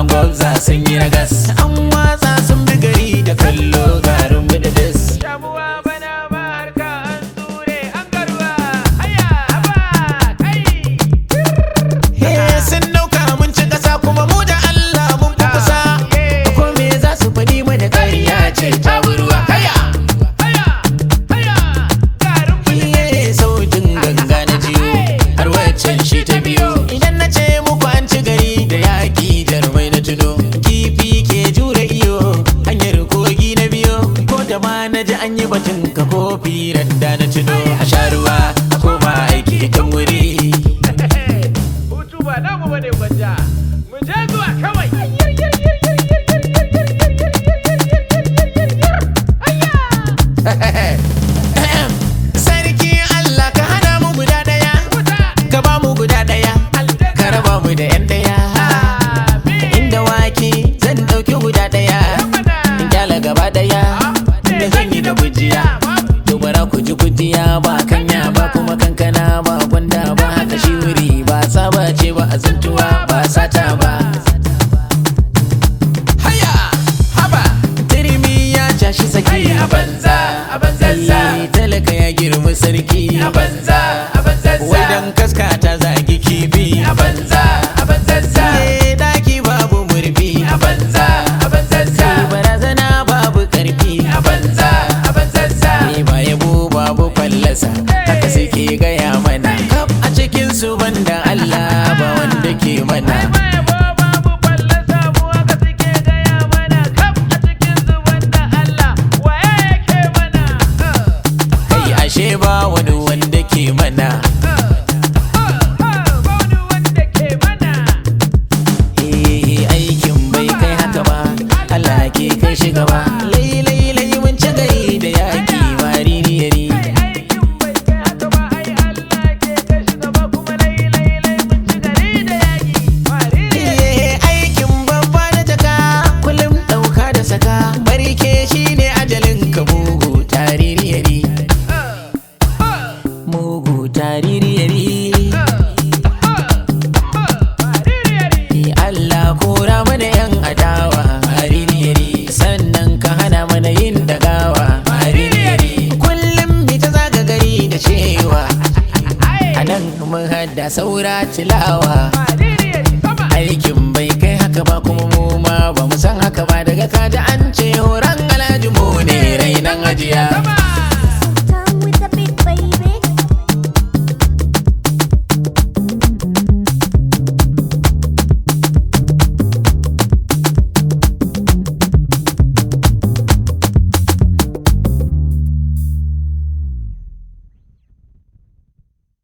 an gwabza sun yi ragas an watsa sun bi gari da kallo garin bididis Shamuwa bana ba harka an tsure an garuwa. Haya haba kai. He sun dauka mun ci kasa kuma mu da Allah mun fi kusa ko me za su faɗi mana ƙarya ce ta burwa haya Haya haya. Garin Iye sautin ganga na jiyo har waccan shi ta biyo idan na ce muku an ci gari da yaƙi jarumai na tuno kifi ke jure iyo hanyar kogi na biyo ko da ma na ji an yi batun ka kofi randa na tuno a sha ruwa a koma aiki kan wuri Hutu ba namu bane gwanja. Mu je zuwa kawai. sarki Allah ka hana mu guda daya ka ba mu guda daya ka raba mu da yan daya inda wake zan dauki guda daya in kyala gaba daya da zan yi da gujiya dubara ku ji gujiya ba kanya ba kuma kankana ba gwanda ba haka shi wuri ba saba ce ba azuntuwa ba sata ba haya haba turmi ya cashi saki a banza a banzazza Eh, talaka ya girma sarki a banza a banzazza wai dan kaska ta zagi kifi a banza a banzazza Eh, daki babu murfi a banza a banzazza Eh, barazana babu karfi a banza a banzazza Eh, ba yabo babu fallasa haka suke gaya mana kaf a cikin su banda Allah ba wanda ke mana mai yabo babu fallasa mu haka suke gaya mana kaf a cikin zuban da Allah waye yake mana kai ashe ba wani wanda ke mana Baudu wanda ke mana Eh, aikin bai kai haka ba Allah ke kai shi gaba lai lai lai mun ci gari da yaki maririyari aikin bai kai haka ba ai Allah ke kai shi gaba kuma lai lai lai mun ci gari da yaki mariri Eh, aikin babba da jaka kullum ɗauka da saka barke shine ajalin ka mugu taririyari mugu taririyari Eh, Allah kora mana yan adawa maririyari sannan ka hana mana yin dagawa maririyari kullum mi ta zaga gari da cewa a nan mun hada saura tilawa aikin bai kai haka ba kuma mu ma ba mu san haka ba daga kaji an ce horon alhaji mu ne rainan ajiya